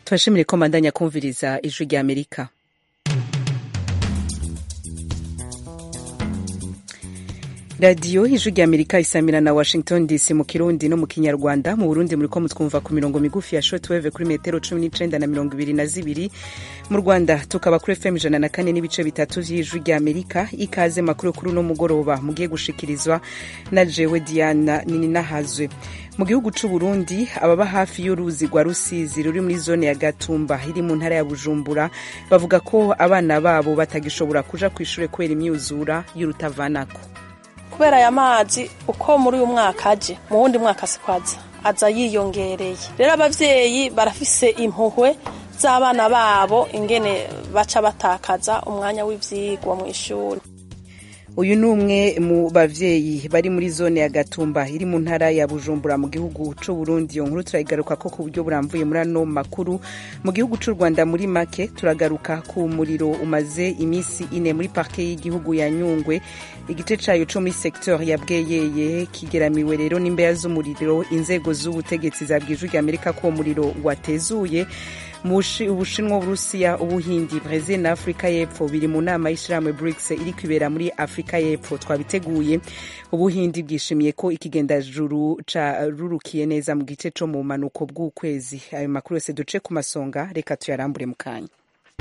turashimire ko mbandanya kumviriza ijwi rya amerika radiyo ijwi rya amerika isamira na washington dc mu kirundi no mu kinyarwanda mu burundi muriko mutwumva ku mirongo migufi ya shortwave kuri metero cumi n'icenda na mirongo ibiri na zibiri mu rwanda tukaba kuri fm ijana na kane n'ibice bitatu vy'ijwi rya amerika ikaze makuru kuri uno mugoroba mugiye gushikirizwa na jewe diana nininahazwe mu gihugu c'u burundi ababa hafi y'uruzi rwa rusizi ruri muri zone ya gatumba iri mu ntara ya bujumbura bavuga ko abana babo batagishobora kuja kw'ishure kubera imyuzura y'urutavanako kubera aya mazi uko muri uyu mwaka aje mu wundi mwaka sikwaza aza yiyongereye rero abavyeyi barafise impuhwe z'abana babo ingene baca batakaza umwanya w'ivyigwa mw'ishuri uyu ni umwe mu bavyeyi bari muri zone ya gatumba iri mu ntara ya bujumbura mu gihugu c'u burundi iyo nkuru turayigaruka ko ku buryo buramvuye muri ano makuru mu gihugu c'u rwanda muri make turagaruka ku muriro umaze imisi ine muri parke y'igihugu ya nyungwe igice cayo co muri secteur ya bweyeye kigeramiwe rero n'imbeya z'umuriro inzego z'ubutegetsi zabwije rya amerika ko uwo muriro watezuye ubushinwa uburusiya ubuhindi brezil na afurika y'epfo biri mu nama y'ishirahamwe brics iri kwibera muri afurika y'epfo twabiteguye ubuhindi bwishimiye ko ikigendajuru carurukiye neza mu gice co mu manuko bw'ukwezi ayo makuru yose duce ku masonga reka tuyarambure mu kanya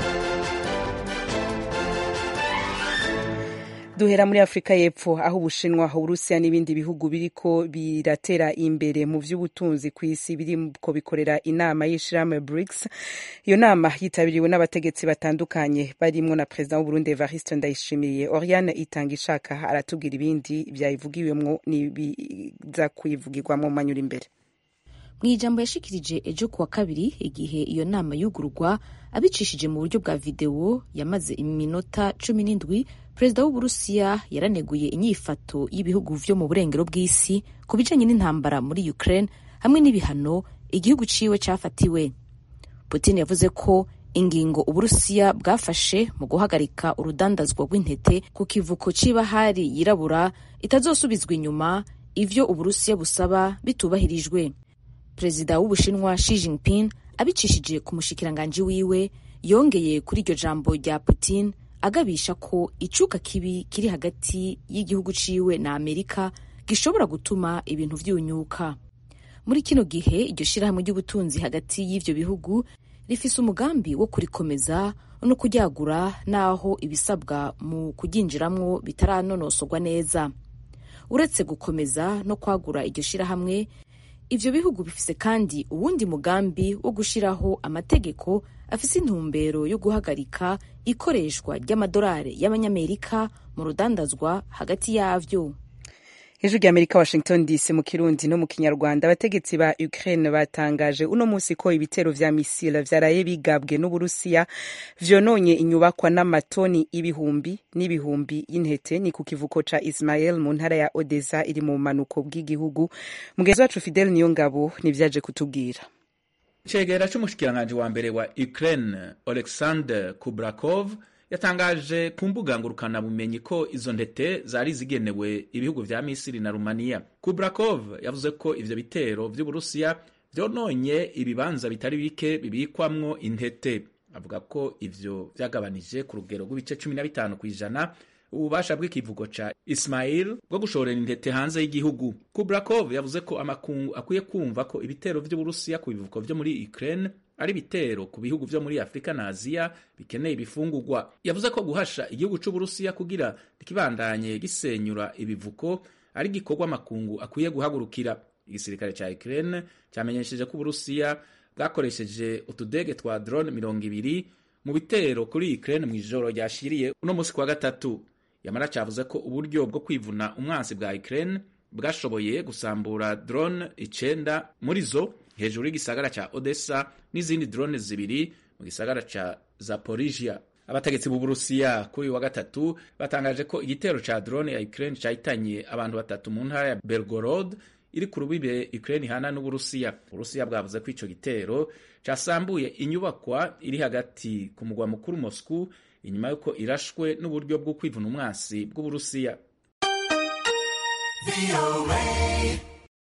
duhera muri afurika y'epfo aho ubushinwa uburusiya n'ibindi bihugu biriko biratera imbere mu vy'ubutunzi ku isi biriko bikorera inama y'ishirahamwe brics iyo nama yitabiriwe n'abategetsi batandukanye barimwo na perezida w'uburundi evariste ndayishimiye oriane itanga ishaka aratubwira ibindi vyayivugiwemwo n'ibiza kuyivugirwamwo mu manyura imbere mu ijambo yashikirije ejo kuwa kabiri igihe iyo nama yugururwa abicishije mu buryo bwa videwo yamaze iminota cumi n'indwi perezida w'uburusiya yaraneguye inyifato y'ibihugu vyo mu burengero bw'isi ku bijanye n'intambara muri ukraine hamwe n'ibihano igihugu ciwe cafatiwe putin yavuze ko ingingo uburusiya bwafashe mu guhagarika urudandazwa rw'intete ku kivuko c'ibahari yirabura itazosubizwa inyuma ivyo uburusiya busaba bitubahirijwe perezida w'ubushinwa Xi Jinping abicishije ku mushikiranganji wiwe yongeye kuri iryo jambo rya Putin agabisha ko icuka kibi kiri hagati y'igihugu ciwe na Amerika gishobora gutuma ibintu vyunyuka muri kino gihe iryo shirahamwe ry'ubutunzi hagati y'ivyo bihugu rifise umugambi wo kurikomeza no kuryagura naho ibisabwa mu kuryinjiramwo bitaranonosorwa neza uretse gukomeza no kwagura iryo shirahamwe ivyo bihugu bifise kandi uwundi mugambi wo gushiraho amategeko afise intumbero yo guhagarika ikoreshwa ry'amadolari y'abanyamerika mu rudandazwa hagati yavyo hejuru rya amerika washington dc mu kirundi no mu kinyarwanda abategetsi ba ukraine batangaje uno munsi ko ibitero vya misile vyaraye bigabwe n'uburusiya vyononye inyubakwa n'amatoni ibihumbi n'ibihumbi y'intete ni ku kivuko ca ismael mu ntara ya odessa iri mu manuko bw'igihugu mugenzi wacu fidel niyongabo nivyaje kutubwira icegera c'umushikiranganji wa mbere wa ukraine alexander kubrakov yatangaje ku mbuga ngurukanabumenyi ko izo ntete zari zigenewe ibihugu vya misiri na rumaniya kubrakov yavuze ko ivyo bitero vy'uburusiya vyononye ibibanza bitari bike bibikwamwo intete avuga ko ivyo vyagabanije ku rugero rw'ibice cumi na bitanu kw'ijana ububasha bw'ikivugo ca ismail bwo gushorera intete hanze y'igihugu kubrakov yavuze ko amakungu akwiye kumva ko ibitero vy'uburusiya ku bivuko vyo muri ukraine ari ibitero ku bihugu vyo muri afurika na aziya bikeneye ibifungurwa yavuze ko guhasha igihugu c'uburusiya kugira ikibandanye gisenyura ibivuko ari igikorwa amakungu akwiye guhagurukira igisirikare ca ukraine cyamenyesheje ko uburusiya bwakoresheje utudege twa drone mirongo ibiri mu bitero kuri ukraine mw'ijoro ryashiriye uno musi kwa gatatu yamara cavuze ko uburyo bwo kwivuna umwansi bwa ukraine bwashoboye gusambura drone icenda muri zo hejuru y'igisagara ca Odessa n'izindi drone zibiri mu gisagara ca Zaporizhia. Abategetsi b'Uburusiya kuri wa gatatu batangaje ko igitero ca drone ya Ukraine cahitanye abantu batatu mu ntara ya Belgorod iri ku rubibe Ukraine ihana n'Uburusiya. Uburusiya bwavuze ko ico gitero casambuye inyubakwa iri hagati ku mugwa mukuru Moscow inyuma yuko irashwe n'uburyo bwo kwivuna umwansi bw'Uburusiya.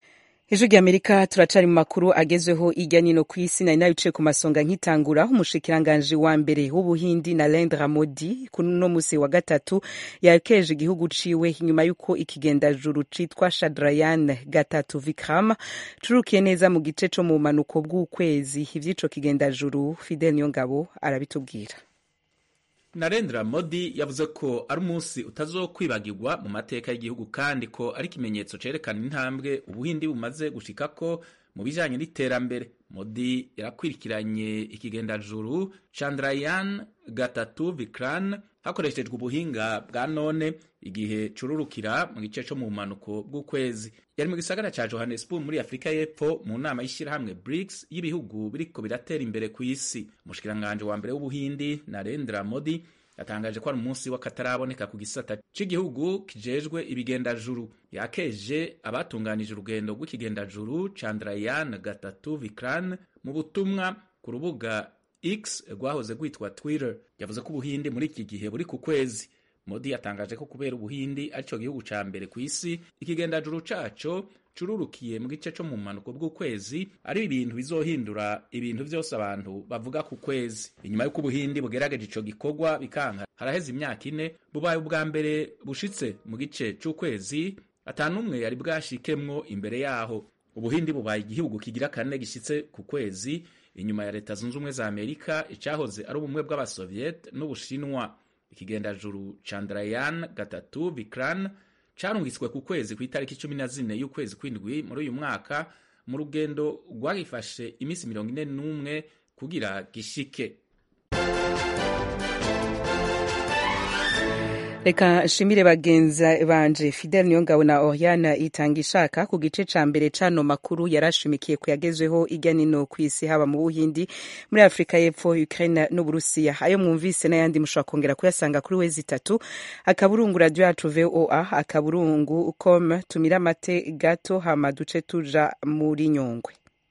ejo ry'amerika turacari mu makuru agezweho irya nino ku isi nari nabicaye ku masonga nkitangura umushikiranganji wa mbere w'ubuhindi narendra modi kuri uno musi wa gatatu yakeje igihugu ciwe inyuma y'uko ikigendajuru citwa shadrayan gatatu vikram curukiye neza mu gice co mu manuko bw'ukwezi ivy'ico kigendajuru fidel niyongabo arabitubwira Narendra Modi yavuze ko ari umunsi utazokwibagirwa mu mateka y'igihugu kandi ko ari ikimenyetso cerekana intambwe ubuhindi bumaze gushikako mu bijanye n'iterambere. Modi yarakwirikiranye ikigendajuru Chandrayaan gatatu Vikran hakoreshejwe ubuhinga bwa none igihe cururukira mu gice co mu bumanuko bw'ukwezi. Yari mu gisagara ca Johannesburg muri Afrika y'Epfo mu nama y'ishirahamwe BRICS y'ibihugu biriko biratera imbere ku isi. Umushikiranganje wa mbere w'Ubuhindi Narendra Modi yatangaje ko ari umunsi w'akataraboneka ku gisata c'igihugu kijejwe ibigendajuru. Yakeje abatunganije urugendo rw'ikigendajuru Chandrayaan gatatu Vikran mu butumwa ku rubuga X rwahoze rwitwa Twitter. Yavuze ko Ubuhindi muri iki gihe buri ku kwezi. Modi yatangaje ko kubera Ubuhindi arico gihugu ca mbere ku isi ikigendajuru caco cururukiye mu gice co mu mpanuko bw'ukwezi ari ibintu bizohindura ibintu vyose abantu bavuga ku kwezi inyuma y'uko ubuhindi bugerageje ico gikorwa bikanka haraheze imyaka ine bubaye ubwa mbere bushitse mu gice c'ukwezi atanumwe yari bwashikemwo imbere yaho ubuhindi bubaye igihugu kigira kane gishitse ku kwezi inyuma ya leta zunze ubumwe za amerika icahoze ari ubumwe bw'abasoviet n'ubushinwa ikigendajuru chandrayan gatatu vikran carungitswe ku kwezi ku itariki cumi na zine y'ukwezi kw'indwi muri uyu mwaka mu rugendo rwagifashe iminsi mirongo ine n'umwe kugira gishike reka nshimire bagenza banje fidel niyongabo na oriana itanga ishaka ku gice ca mbere cano makuru yarashimikiye kuyagezweho irya nino ku isi haba mu buhindi muri afurika y'epfo ukraine n'uburusiya ayo mwumvise n'ayandi mushobora kongera kuyasanga kuri wezi itatu akaburungu radio yacu voa akaburungu com tumira amate gato hama duce tuja muri nyungwe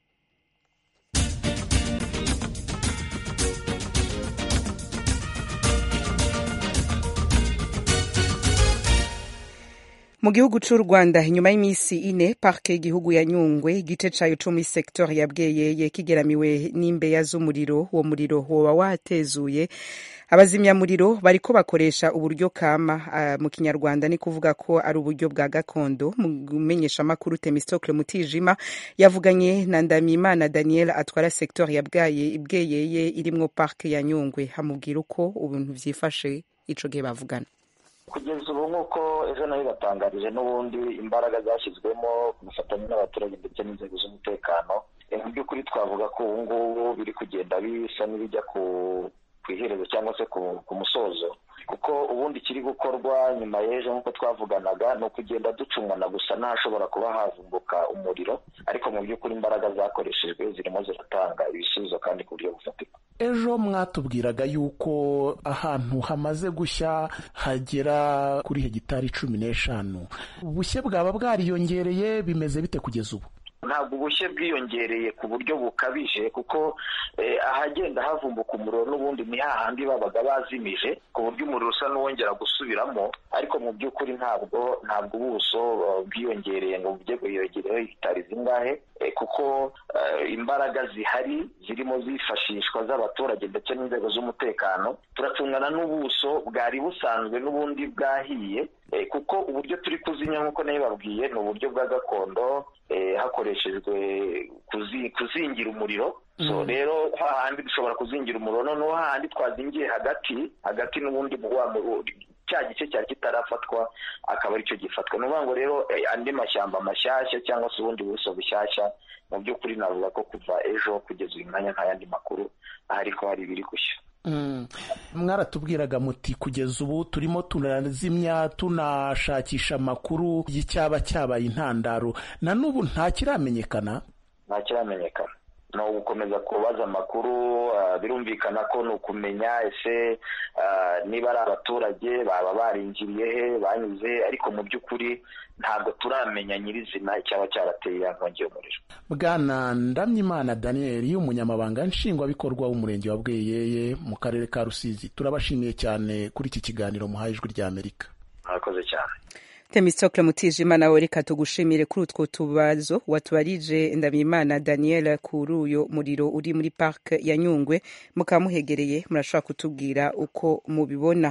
mu gihugu c'u rwanda inyuma y'iminsi ine parke y'igihugu ya nyungwe igice cayo co muri sektor ya bweyeye kigeramiwe n'imbeya z'umuriro uwo muriro woba watezuye abazimyamuriro bariko bakoresha uburyo kama uh, mu kinyarwanda ni kuvuga ko ari uburyo bwa gakondo mu menyeshamakuru temistocle mutijima yavuganye na ndamimana daniel atwara sektor ya bweyeye irimwo parke ya nyungwe hamubwira uko ubintu vyifashe ico gihe bavugana kugeza ubu nk'uko ejo nayo batangarije n'ubundi imbaraga zashyizwemo ku bufatanye n'abaturage ndetse n'inzego z'umutekano mu by'ukuri twavuga ko ubu ngubu biri kugenda bisa n'ibijya ku iherezo cyangwa se ku musozo kuko ubundi kiri gukorwa nyuma y'ejo nk'uko twavuganaga ni ukugenda ducumwana gusa n'ahashobora kuba havumbuka umuriro ariko mu by'ukuri imbaraga zakoreshejwe zirimo ziratanga ibisubizo kandi ku buryo bufatika ejo mwatubwiraga yuko ahantu hamaze gushya hagera kuri hegitari cumi n'eshanu ubushye bwaba bwariyongereye bimeze bite kugeza ubu ntabwo ubushye bwiyongereye ku buryo bukabije kuko ahagenda havumbuka umuriro n'ubundi ni hahandi babaga bazimije ku buryo umuriro usa n'uwongera gusubiramo ariko mu by'ukuri ntabwo ntabwo ubuso bwiyongereye ngo bujye bwiyongereho hegitari zingahe kuko imbaraga zihari zirimo zifashishwa z'abaturage ndetse n'inzego z'umutekano turacungana n'ubuso bwari busanzwe n'ubundi bwahiye kuko uburyo turi kuzimya nk'uko nayo babwiye ni uburyo bwa gakondo hakoreshejwe kuzingira umuriro so rero hahandi dushobora kuzingira umuriro noneho hahandi twazingiye hagati hagati n'ubundi cya gice cyari kitarafatwa akaba aricyo gifatwa ni ukuvuga ngo rero andi mashyamba mashyashya cyangwa se ubundi buso bushyashya mu by'ukuri navuga ko kuva ejo kugeza uyu mwanya nta yandi makuru ahari ko hari ibiri gushya mwaratubwiraga muti kugeza ubu turimo turazimya tunashakisha amakuru y'icyaba cyabaye intandaro na n'ubu nta kiramenyekana nta kiramenyekana ni ugukomeza kubaza amakuru birumvikana ko ni ukumenya ese niba ari abaturage baba barinjiriye he banyuze ariko mu by'ukuri ntabwo turamenya nyirizina icyaba cyarateye ya nkongi y'umuriro bwana ndamyimana daniel umunyamabanga nshingwabikorwa w'umurenge wa bweyeye mu karere ka rusizi turabashimiye cyane kuri iki kiganiro muhaye ijwi ry'amerika murakoze cyane Temistocle Mutijima nawe reka tugushimire kuri utwo tubazo watubarije Ndabimana Daniel kuri uyo muriro uri muri park ya Nyungwe mukaba muhegereye murashobora kutubwira uko mubibona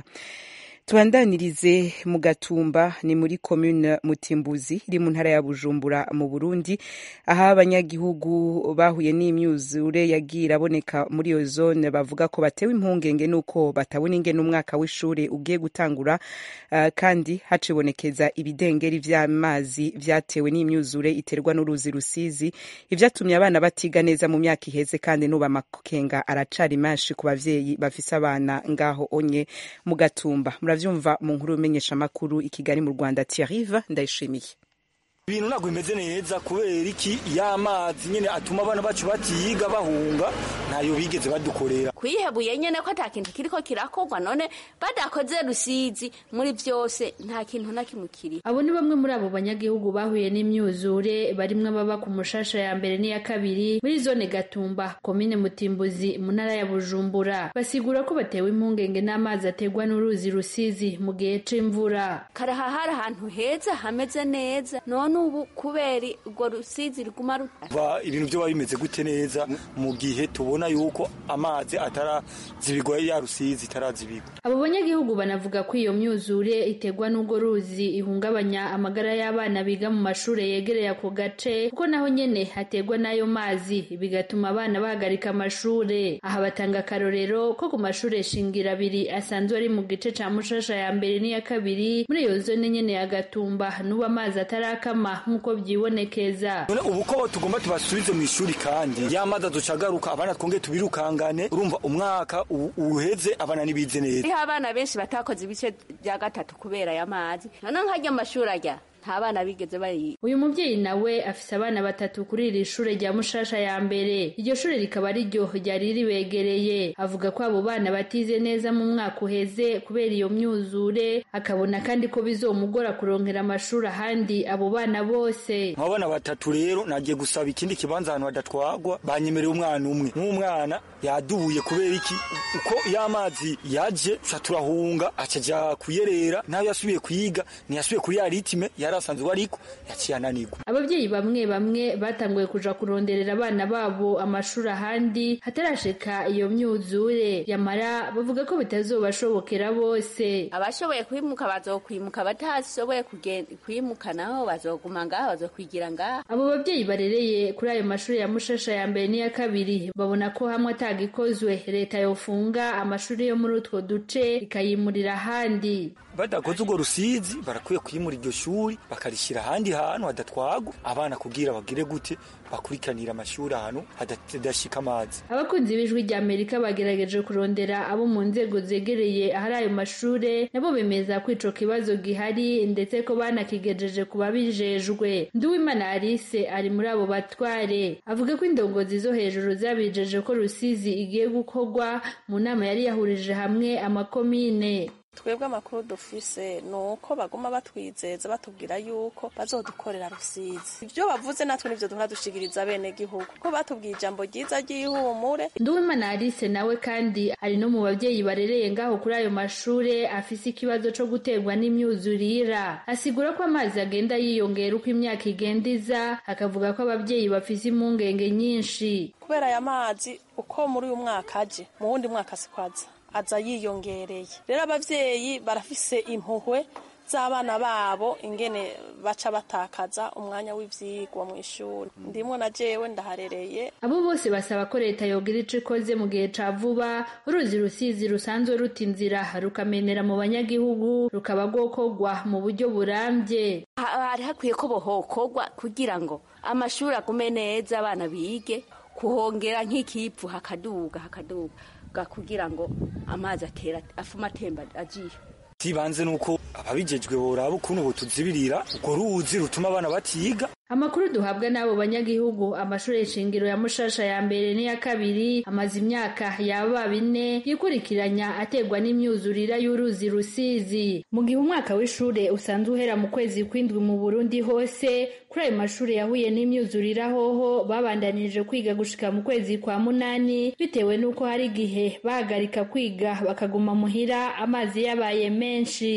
tubandanirize mu gatumba ni muri commune mutimbuzi iri mu ntara ya bujumbura mu burundi aho abanyagihugu bahuye n'imyuzure yagiye iraboneka muri iyo zone bavuga ko batewe impungenge n'uko batabona ingene umwaka w'ishuri ugiye gutangura uh, kandi hacibonekeza ibidengeri vy'amazi vyatewe n'imyuzure iterwa n'uruzi rusizi ivyatumye abana batiga neza mu myaka iheze kandi n'ubu amakenga aracari menshi ku bavyeyi bafise abana ngaho onye mu gatumba muravyumva mu nkuru y'umenyesha amakuru i Kigali mu Rwanda Thierry ndayishimiye ibintu ntabwo bimeze neza kubera iki y'amazi nyine atuma abana bacu batiga bahunga ntayo bigeze badukorera kwihebuye nyene ko ata kintu kiriko kirakorwa none badakoze rusizi muri vyose nta kintu na kimwe kiri abo ni bamwe muri abo banyagihugu bahuye n'imyuzure barimwe baba ku mushasha ya mbere n'iya kabiri muri zone gatumba komine mutimbuzi mu ntara ya bujumbura basigura ko batewe impungenge n'amazi ategwa n'uruzi rusizi mu gihe c'imvura karaha hari ahantu heza hameze neza none ubu kubera urwo rusizi riguma ruta ibintu vyo bimeze gute neza mu gihe tubona yuko amazi atarazibigwa ya rusizi itarazibigwa abo banyagihugu banavuga ko iyo myuzure iterwa n'urwo ruzi ihungabanya amagara y'abana biga mu mashure yegereye ako gace kuko naho nyene haterwa n'ayo mazi bigatuma abana bahagarika amashure aha batanga akarorero ko ku mashure shingira abiri asanzwe ari mu gice ca mushasha ya mbere n'iya kabiri muri iyo zone nyene ya gatumba n'ubu amazi atarakama nk'uko vyibonekeza ubu ko tugomba tubasubize mu ishuri kandi y'amazi aducagaruka abana twonge tubirukangane urumva umwaka uheze abana nibize neza hariho abana benshi batakoze ibice bya gatatu kubera aya mazi none nkajya amashuri ajya nta bana bigeze bayiga uyu muvyeyi nawe afise abana batatu kuri iri shure rya mushasha ya mbere iryo shure rikaba ari ryo ryari ribegereye avuga ko abo bana batize neza mu mwaka uheze kubera iyo myuzure akabona kandi ko bizomugora kurongera amashuri ahandi abo bana bose nk'abana batatu rero nagiye gusaba ikindi kibanza ahantu hadatwagwa banyemereye umwana umwe nk'umwana yadubuye kubera iki uko y'amazi yaje tuca turahunga acaja kuyerera nayo yasubiye kwiga ntiyasubiye kuri ya ritime yari asanzwe ariko yaciye ananirwa ababyeyi bamwe bamwe batanguye kuja kuronderera abana babo amashuri ahandi hatarashika iyo myuzure yamara bavuga ko bitazobashobokera bose abashoboye kwimuka bazokwimuka abatashoboye kwimuka naho bazoguma ngaho bazokwigira ngaho abo babyeyi barereye kuri ayo mashuri ya mushasha ya mbere n'iya kabiri babona ko hamwe atagikozwe leta yofunga amashuri yo muri utwo duce ikayimurira ahandi badakoze urwo rusizi barakwiye kwimura iryo shuri bakarishyira ahandi hantu hadatwagwa abana kugira bagire gute bakurikiranira amashuri ahantu hadashika amazi abakunzi b'ijwi rya amerika bagerageje kurondera abo mu nzego zegereye ahari ayo mashure nabo bemeza ko ico kibazo gihari ndetse ko banakigejeje ku babijejwe nduwimana alice ari muri abo batware avuga ko indongozi zo hejuru zabijeje ko rusizi igiye gukorwa mu nama yari yahurije hamwe amakomine twebwe amakuru dufise ni uko baguma batwizeza batubwira yuko bazodukorera rusizi ibyo bavuze natwe nivyo duhora dushigiriza bene gihugu ko batubwiye ijambo ryiza ry'ihumure nduwimana alice nawe kandi ari no mu babyeyi barereye ngaho kuri ayo mashure afise ikibazo co guterwa n'imyuzurira asigura ko amazi agenda yiyongera uko imyaka igenda iza akavuga ko ababyeyi bafise impungenge nyinshi kubera aya mazi uko muri uyu mwaka aje mu wundi mwaka sikwaza aza yiyongereye rero abavyeyi barafise impuhwe z'abana babo ingene baca batakaza umwanya w'ivyigwa mu ishuri ndimwo na jewe ndaharereye abo bose basaba ko leta yogira ico ikoze mu gihe ca vuba uruzi rusizi rusanzwe ruta inzira rukamenera mu banyagihugu rukaba rwokorwa mu buryo burambye hari hakwiye ko bohokorwa kugira ngo amashuri agume neza abana bige kuhongera nk'ikivu hakaduga hakaduga kugira ngo amazi atera afuma atemba agiye tibanze nuko ababijejwe boraba ukuntu botuzibirira urwo ruzi rutuma abana batiga amakuru duhabwa n'abo banyagihugu amashuri shingiro ya mushasha ya mbere n'iya kabiri amaze imyaka yaba bine yikurikiranya aterwa n'imyuzurira y'uruzi rusizi mu gihe umwaka w'ishure usanzwe uhera mu kwezi kw'indwi mu burundi hose kuri ayo mashuri yahuye n'imyuzurira hoho babandanije kwiga gushika mu kwezi kwa munani bitewe n'uko hari igihe bahagarika kwiga bakaguma muhira amazi yabaye menshi ariko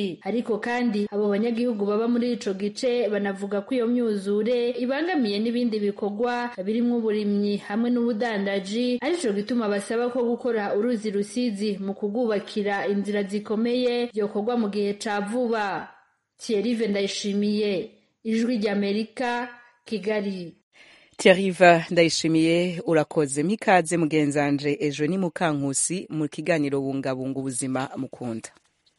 ariko kandi abo banyagihugu baba muri ico gice banavuga ko iyo myuzure ibangamiye n'ibindi bikorwa birimwo uburimyi hamwe n'ubudandaji arico gituma basaba ko gukora uruzi rusizi mu kugubakira inzira zikomeye byokorwa mu gihe ca vuba Thierry Ndayishimiye ijwi ry'Amerika Kigali Thierry ndayishimiye urakoze mpikaze mugenzanje ejo ni mukankusi mu kiganiro bungabunga ubuzima mukunda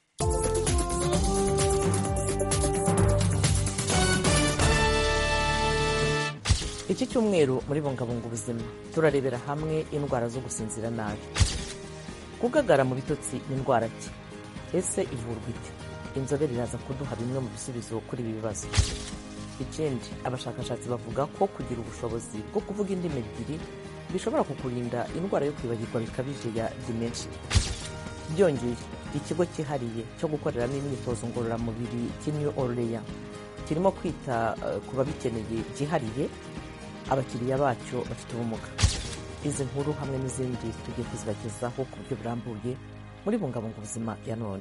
iki cyumweru muri bungabunga ubuzima turarebera hamwe indwara zo gusinzira nabi kugagara mu bitotsi ni indwara ki ese ivurwa ite inzobere iraza kuduha bimwe mu bisubizo kuri ibi bibazo ikindi abashakashatsi bavuga ko kugira ubushobozi bwo kuvuga indimi ebyiri bishobora kukurinda indwara yo kwibagirwa bikabije ya dementia byongeye ikigo cyihariye cyo gukoreramo imyitozo ngororamubiri cy'i Orleans kirimo kwita uh, ku babikeneye byihariye abakiriya bacyo bafite ubumuga izi nkuru hamwe n'izindi tugiye kuzibagezaho ku buryo burambuye muri bungabunga ubuzima ya none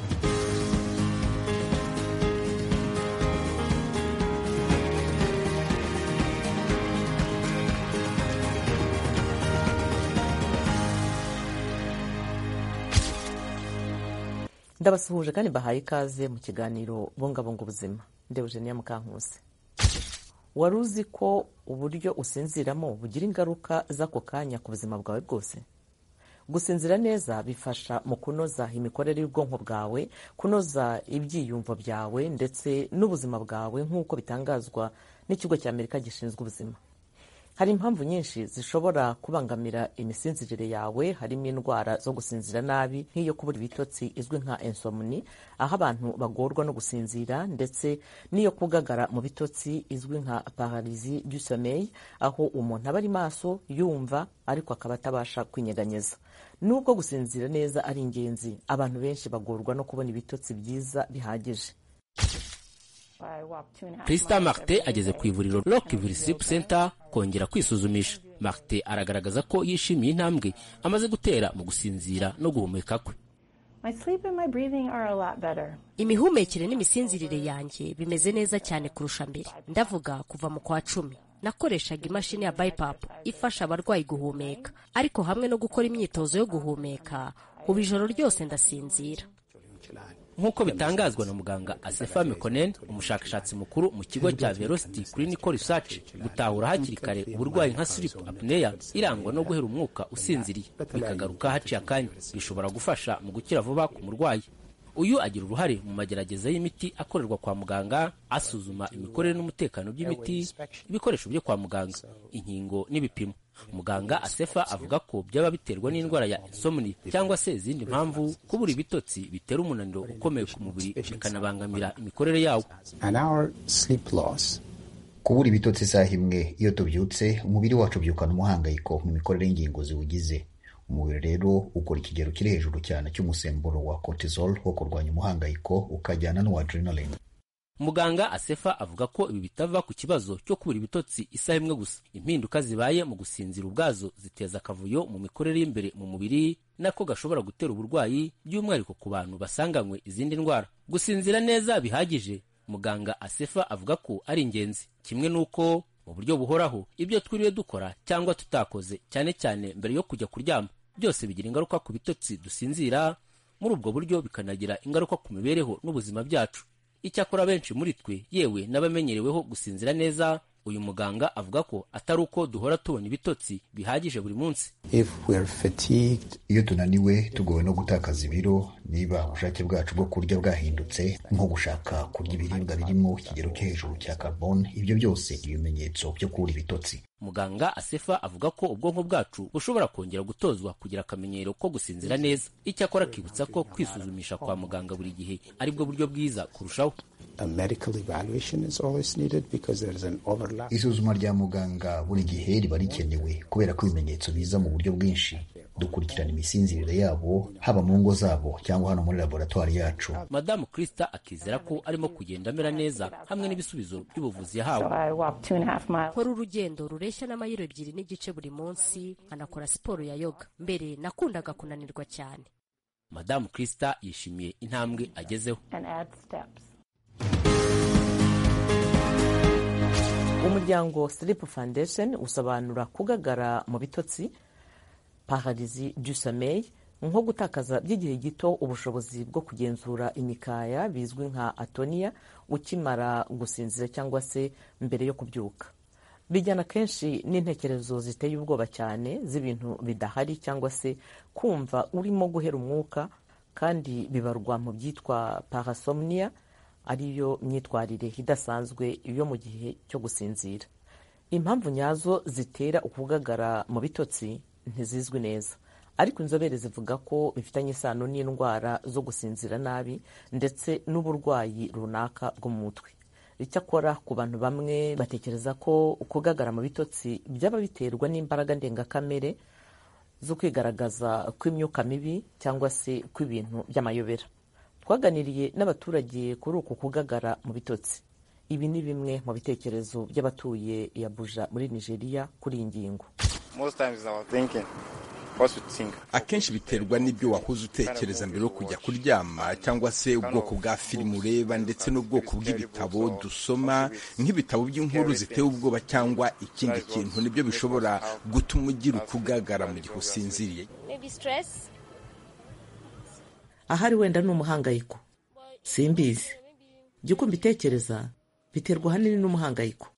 ndabasuhuje kandi bahaye ikaze mu kiganiro bungabunga ubuzima ndebujeniya mukankusi wari uzi ko uburyo usinziramo bugira ingaruka z'ako kanya ku buzima bwawe bwose gusinzira neza bifasha mu kunoza imikorere y'ubwonko bwawe kunoza ibyiyumvo byawe ndetse n'ubuzima bwawe nk'uko bitangazwa n'ikigo cya amerika gishinzwe ubuzima hari impamvu nyinshi zishobora kubangamira imisinzirire yawe harimo indwara zo gusinzira nabi nk'iyo kubura ibitotsi izwi nka insomni aho abantu bagorwa no gusinzira ndetse n'iyo kugagara mu bitotsi izwi nka pararizi du sommeil aho umuntu aba ari maso yumva ariko akaba atabasha kwinyeganyeza nubwo gusinzira neza ari ingenzi abantu benshi bagorwa no kubona ibitotsi byiza bihagije Krista Martin ageze ku ivuriro Rockville Sleep Center kongera kwisuzumisha. Martin aragaragaza ko yishimiye intambwe amaze gutera mu gusinzira no guhumeka kwe. imihumekere n'imisinzirire yanjye bimeze neza cyane kurusha mbere ndavuga kuva mu kwa cumi nakoreshaga imashini ya BiPAP ifasha abarwayi guhumeka ariko hamwe no gukora imyitozo yo guhumeka ubu ijoro ryose ndasinzira nk'uko bitangazwa na muganga asefa mekonen umushakashatsi mukuru mu kigo cya velocity clinical research gutahura hakiri kare uburwayi nka sleep apnea irangwa no guhera umwuka usinziriye bikagaruka haciye akanya bishobora gufasha mu gukira vuba ku murwayi uyu agira uruhare mu magerageza y'imiti akorerwa kwa muganga asuzuma imikorere n'umutekano by'imiti ibikoresho byo kwa muganga inkingo n'ibipimo muganga asefa avuga ko byaba biterwa n'indwara ya insomni cyangwa se izindi mpamvu kubura ibitotsi bitera umunaniro ukomeye ku mubiri bikanabangamira imikorere yawo kubura ibitotsi isaha imwe iyo tubyutse umubiri wacu ubyukana umuhangayiko mu mikorere y'ingingo ziwugize umubiri rero ukora ikigero kiri hejuru cyane cy'umusemburo wa cortisol wo kurwanya umuhangayiko ukajyana n'uwa adrenaline muganga asefa avuga ko ibi bitava ku kibazo cyo kubura ibitotsi isaha imwe gusa impinduka zibaye mu gusinzira ubwazo ziteza akavuyo mu mikorere y'imbere mu mubiri nako gashobora gutera uburwayi by'umwihariko ku bantu basanganywe izindi ndwara gusinzira neza bihagije muganga asefa avuga ko ari ingenzi kimwe n'uko mu buryo buhoraho ibyo twiriwe dukora cyangwa tutakoze cyane cyane mbere yo kujya kuryama byose bigira ingaruka ku bitotsi dusinzira muri ubwo buryo bikanagira ingaruka ku mibereho n'ubuzima byacu icyakora benshi muri twe yewe n'abamenyereweho gusinzira neza uyu muganga avuga ko atari uko duhora tubona ibitotsi bihagije buri munsi iyo tunaniwe tugowe no gutakaza ibiro niba ubushake bwacu bwo kurya bwahindutse nko gushaka kurya ibiribwa birimo ikigero cyo hejuru cya carbone ibyo byose ni ibimenyetso byo kubura ibitotsi muganga asefa avuga ko ubwonko bwacu bushobora kongera gutozwa kugira akamenyero ko gusinzira neza icyakora akibutsa ko kwisuzumisha kwa muganga buri gihe ari bwo buryo bwiza kurushaho isuzuma rya muganga buri gihe riba rikenewe kubera ko ibimenyetso biza mu buryo bwinshi dukurikirana imisinzirire yabo haba mu ngo zabo cyangwa hano muri laboratwari yacu madamu krista akizera ko arimo kugenda amera neza hamwe n'ibisubizo by'ubuvuzi yahawe nkora urugendo rureshya n'amayiro ebyiri n'igice buri munsi nkanakora siporo ya yoga mbere nakundaga kunanirwa cyane madamu krista yishimiye intambwe agezeho umuryango sleep foundation usobanura kugagara mu bitotsi pararizi du sommeil nko gutakaza by'igihe gito ubushobozi bwo kugenzura imikaya bizwi nka atoniya ukimara gusinzira cyangwa se mbere yo kubyuka bijyana kenshi n'intekerezo ziteye ubwoba cyane z'ibintu bidahari cyangwa se kumva urimo guhera umwuka kandi bibarwa mu byitwa parasomnia ariyo myitwarire idasanzwe yo mu gihe cyo gusinzira impamvu nyazo zitera ukugagara mu bitotsi ntizizwi neza ariko inzobere zivuga ko bifitanye isano n'indwara zo gusinzira nabi ndetse n'uburwayi runaka bwo mu mutwe icyakora ku bantu bamwe batekereza ko kugagara mu bitotsi byaba biterwa n'imbaraga ndengakamere zo kwigaragaza kw'imyuka mibi cyangwa se kw'ibintu by'amayobera twaganiriye n'abaturage kuri uku kugagara mu bitotsi ibi ni bimwe mu bitekerezo by'abatuye Abuja muri nigeria kuri iyi ngingo akenshi biterwa n'ibyo wahoze utekereza mbere yo kujya kuryama cyangwa se ubwoko bwa filime ureba ndetse n'ubwoko bw'ibitabo dusoma nk'ibitabo by'inkuru ziteye ubwoba cyangwa ikindi kintu nibyo bishobora gutuma ugira ukugagara mu gihe usinziriye ahari wenda ni umuhangayiko simbizi jya uko mbitekereza biterwa ahanini n'umuhangayiko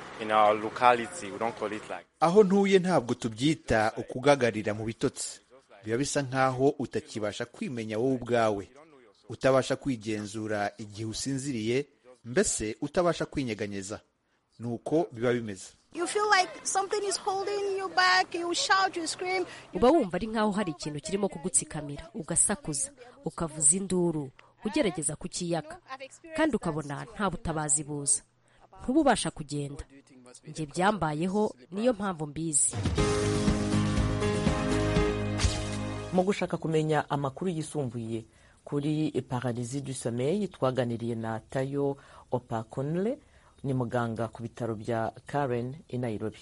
aho ntuye ntabwo tubyita ukugagarira mu bitotsi biba bisa nk'aho utakibasha kwimenya wowe ubwawe utabasha kwigenzura igihe usinziriye mbese utabasha kwinyeganyeza ni uko biba bimeze uba wumva ari nk'aho hari ikintu kirimo kugutsikamira ugasakuza ukavuza induru ugerageza kukiyaka kandi ukabona nta butabazi buza ntuba ubasha kugenda njye byambayeho niyo mpamvu mbizi mu gushaka kumenya amakuru yisumbuye kuri pararizi du sommeil twaganiriye na tayo opakonle ni muganga ku bitaro bya karen i nairobi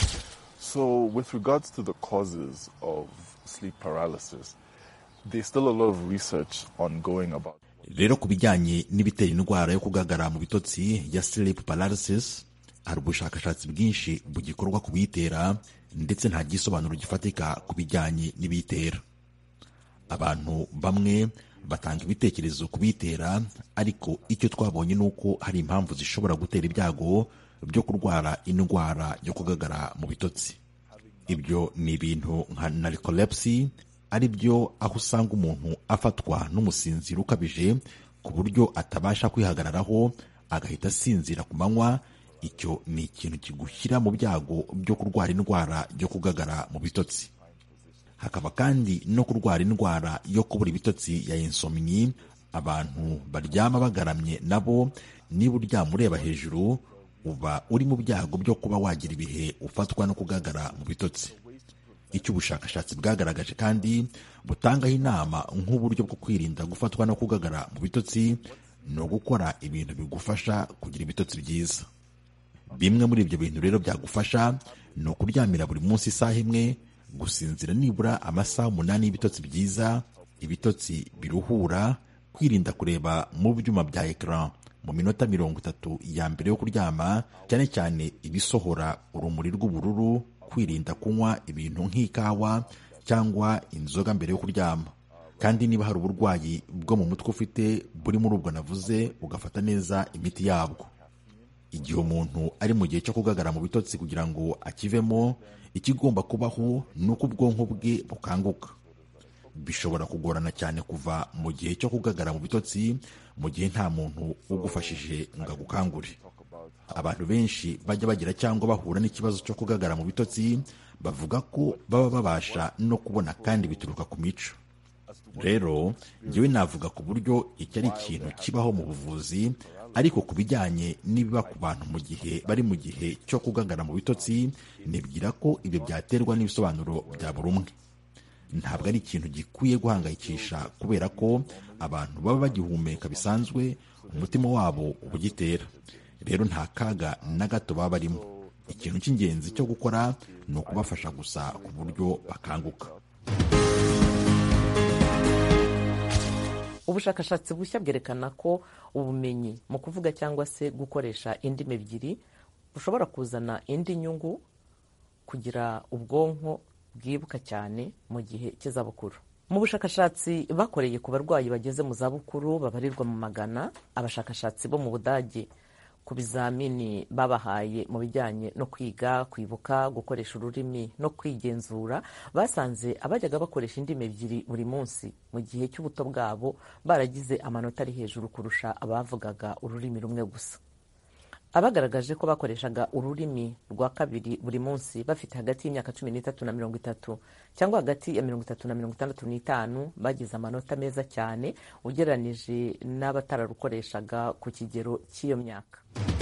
So, with regards to the causes of sleep paralysis, there's still a lot of research ongoing about. rero ku bijyanye n'ibitera indwara yo kugagara mu bitotsi ya sleep paralysis hari ubushakashatsi bwinshi bugikorwa ku biyitera ndetse nta gisobanuro gifatika ku bijyanye n'ibiyitera abantu bamwe batanga ibitekerezo ku biyitera ariko icyo twabonye ni uko hari impamvu zishobora gutera ibyago byo kurwara indwara yo kugagara mu bitotsi ibyo ni ibintu nka narcolepsy ari byo aho usanga umuntu afatwa n'umusinziro ukabije ku buryo atabasha kwihagararaho agahita asinzira ku manywa icyo ni ikintu kigushyira mu byago byo kurwara indwara yo kugagara mu bitotsi hakaba kandi no kurwara indwara yo kubura ibitotsi ya insomni abantu baryama bagaramye nabo niba uryama ureba hejuru uba uri mu byago byo kuba wagira ibihe ufatwa no kugagara mu bitotsi icyo ubushakashatsi bwagaragaje kandi butangaho inama nk'uburyo bwo kwirinda gufatwa no kugagara mu bitotsi ni ugukora ibintu bigufasha kugira ibitotsi byiza bimwe muri ibyo bintu rero byagufasha ni ukuryamira buri munsi isaha imwe gusinzira nibura amasaha umunani y'ibitotsi byiza ibitotsi biruhura kwirinda kureba mu byuma bya ekara mu minota mirongo itatu ya mbere yo kuryama cyane cyane ibisohora urumuri rw'ubururu kwirinda kunywa ibintu nk'ikawa cyangwa inzoga mbere yo kuryama kandi niba hari uburwayi bwo mu mutwe ufite buri muri ubwo navuze ugafata neza imiti yabwo igihe umuntu ari mu gihe cyo kugagara mu bitotsi kugira ngo akivemo ikigomba kubaho ni uko ubwonko bwe bukanguka bishobora kugorana cyane kuva mu gihe cyo kugagara mu bitotsi mu gihe nta muntu ugufashije ngo agukangure abantu benshi bajya bagira cyangwa bahura n'ikibazo cyo kugagara mu bitotsi bavuga ko baba babasha no kubona kandi bituruka ku mico rero njyewe navuga ku buryo iki ari ikintu kibaho mu buvuzi ariko ku bijyanye n'ibiba ku bantu mu gihe bari mu gihe cyo kugagara mu bitotsi nibwira ko ibyo byaterwa n'ibisobanuro bya buri umwe ntabwo ari ikintu gikwiye guhangayikisha kubera ko abantu baba bagihumeka bisanzwe umutima wabo uba ugitera rero nta kaga na gato baba barimo ikintu cy'ingenzi cyo gukora ni ukubafasha gusa ku buryo bakanguka ubushakashatsi bushya bwerekana ko ubumenyi mu kuvuga cyangwa se gukoresha indimi ebyiri bushobora kuzana indi nyungu kugira ubwonko bwibuka cyane mu gihe cy'izabukuru mu bushakashatsi bakoreye ku barwayi bageze mu zabukuru babarirwa mu magana abashakashatsi bo mu budage ku bizamini babahaye mu bijyanye no kwiga kwibuka gukoresha ururimi no kwigenzura basanze abajyaga bakoresha indimi ebyiri buri munsi mu gihe cy'ubuto bwabo baragize amanota ari hejuru kurusha abavugaga ururimi rumwe gusa abagaragaje ko bakoreshaga ururimi rwa kabiri buri munsi bafite hagati y'imyaka cumi n'itatu na mirongo itatu cyangwa hagati ya mirongo itatu na mirongo itandatu n'itanu bagize amanota meza cyane ugereranije n'abatararukoreshaga ku kigero cy'iyo myaka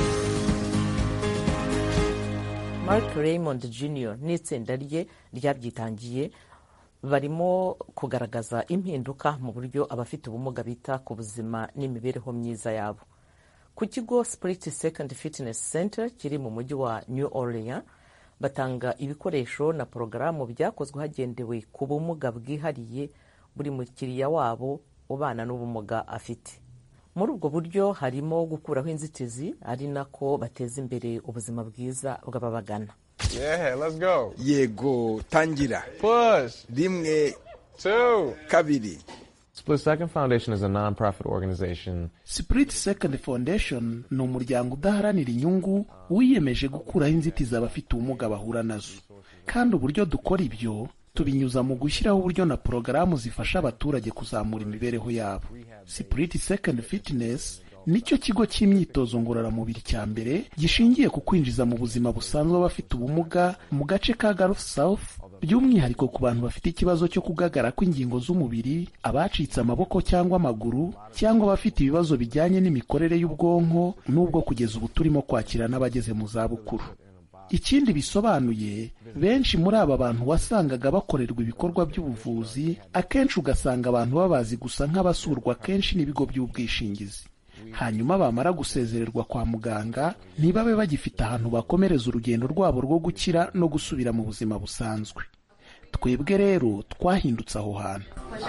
mark raymond jr n'itsinda rye ryabyitangiye barimo kugaragaza impinduka mu buryo abafite ubumuga bita ku buzima n'imibereho myiza yabo ku kigo spirit second fitness center kiri mu mujyi wa new orleans batanga ibikoresho na porogaramu byakozwe hagendewe ku bumuga bwihariye buri mukiriya wabo ubana n'ubumuga afite muri ubwo buryo harimo gukuraho inzitizi ari nako bateza imbere ubuzima bwiza bw'ababagana Yeah, let's go. Yego, tangira. Push. Rimwe, two, kabiri. Split Second Foundation is a non-profit organization. Spirit Second Foundation ni umuryango udaharanira inyungu wiyemeje gukuraho inzitizi abafite ubumuga bahura nazo kandi uburyo dukora ibyo tubinyuza mu gushyiraho uburyo na porogaramu zifasha abaturage kuzamura imibereho yabo Spirit Second Fitness nicyo kigo cy'imyitozo ngororamubiri cya mbere gishingiye ku kwinjiza mu buzima busanzwe abafite ubumuga mu gace ka Gulf South by'umwihariko ku bantu bafite ikibazo cyo kugagara kw'ingingo z'umubiri abacitse amaboko cyangwa amaguru cyangwa abafite ibibazo bijyanye n'imikorere y'ubwonko n'ubwo kugeza ubu turimo kwakira n'abageze mu zabukuru ikindi bisobanuye benshi muri aba bantu wasangaga bakorerwa ibikorwa by'ubuvuzi akenshi ugasanga abantu babazi gusa nk'abasurwa kenshi n'ibigo by'ubwishingizi hanyuma bamara gusezererwa kwa muganga ntibabe bagifite ahantu bakomereza urugendo rwabo rwo gukira no gusubira mu buzima busanzwe twebwe rero twahindutse aho hantu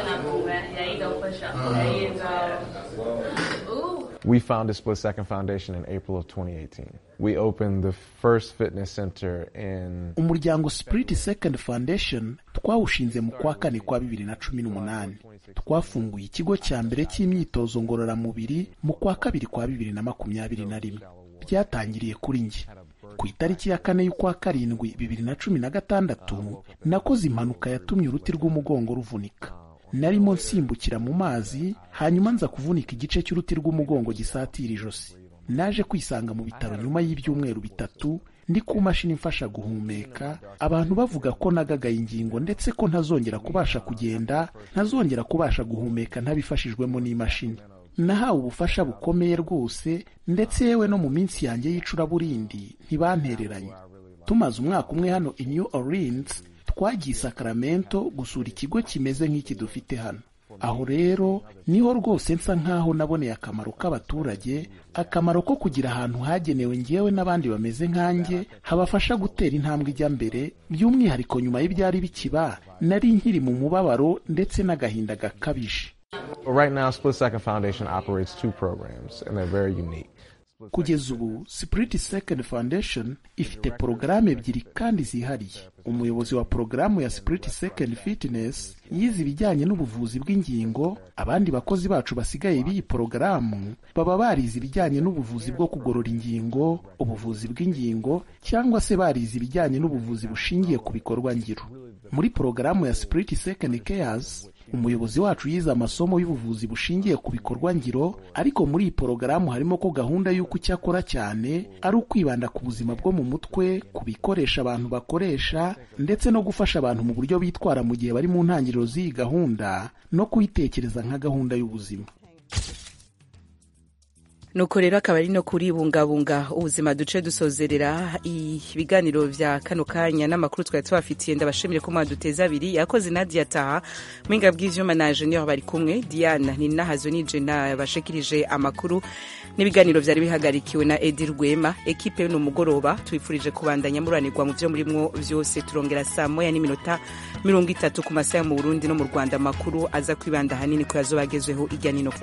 We founded Split Second Foundation in April of 2018. We opened the first fitness center in umuryango Spirit Second Foundation twawushinze mu kwa kane kwa bibiri na cumi n'umunani twafunguye ikigo cya mbere cy'imyitozo ngororamubiri mu kwa kabiri kwa bibiri na makumyabiri na rimwe byatangiriye kuri njye ku itariki ya kane y'ukwa karindwi bibiri na cumi na gatandatu nakoze impanuka yatumye uruti rw'umugongo ruvunika narimo nsimbukira mu mazi hanyuma nza kuvunika igice cy'uruti rw'umugongo gisatira ijosi naje kwisanga mu bitaro nyuma y'ibyumweru bitatu ndi ku mashini imfasha guhumeka abantu bavuga ko nagagaye ingingo ndetse ko ntazongera kubasha kugenda ntazongera kubasha guhumeka ntabifashijwemo n'imashini nahawe ubufasha bukomeye rwose ndetse yewe no mu minsi yanjye y'icuraburindi ntibantereranye tumaze umwaka umwe hano i New Orleans twagiye Sacramento gusura ikigo kimeze nk'iki dufite hano aho rero niho rwose nsa nk'aho naboneye akamaro k'abaturage akamaro ko kugira ahantu hagenewe ngewe n'abandi bameze nkanjye habafasha gutera intambwe ijya mbere by'umwihariko nyuma y'ibyari bikiba nari nkiri mu mubabaro ndetse n'agahinda gakabije Right now, Split Second Foundation operates two programs, and they're very unique. kugeza ubu Spirit Second Foundation ifite porogaramu ebyiri kandi zihariye umuyobozi wa porogaramu ya Spirit Second Fitness yize ibijyanye n'ubuvuzi bw'ingingo abandi bakozi bacu basigaye b'iyi porogaramu baba barize ibijyanye n'ubuvuzi bwo kugorora ingingo ubuvuzi bw'ingingo cyangwa se barize ibijyanye n'ubuvuzi bushingiye ku bikorwa ngiro muri porogaramu ya Spirit Second Cares umuyobozi wacu yize amasomo y'ubuvuzi bushingiye ku bikorwa ngiro ariko muri iyi porogaramu harimo ko gahunda y'uko icyo akora cyane ari ukwibanda ku buzima bwo mu mutwe ku bikoresha abantu bakoresha ndetse no gufasha abantu mu buryo bitwara mu gihe bari mu ntangiriro z'iyi gahunda no kuyitekereza nka gahunda y'ubuzima nuko rero akaba ari no kuribungabunga ubuzima duce dusozerera ibiganiro vya kano kanya n'amakuru twari tubafitiye ndabashimire ko mwaduteza abiri yakoze nadia taha mwinga bw'ivyuma na junior bari kumwe diana ni nahazo nije nabashikirije amakuru n'ibiganiro vyari bihagarikiwe na edi rwema ekipe y'uno mugoroba tubifurije kubandanya muranirwa mu vyo murimwo vyose turongera saa moya n'iminota mirongo itatu ku masaha mu burundi no mu rwanda amakuru aza kwibanda hanini ko yazobagezweho irya nino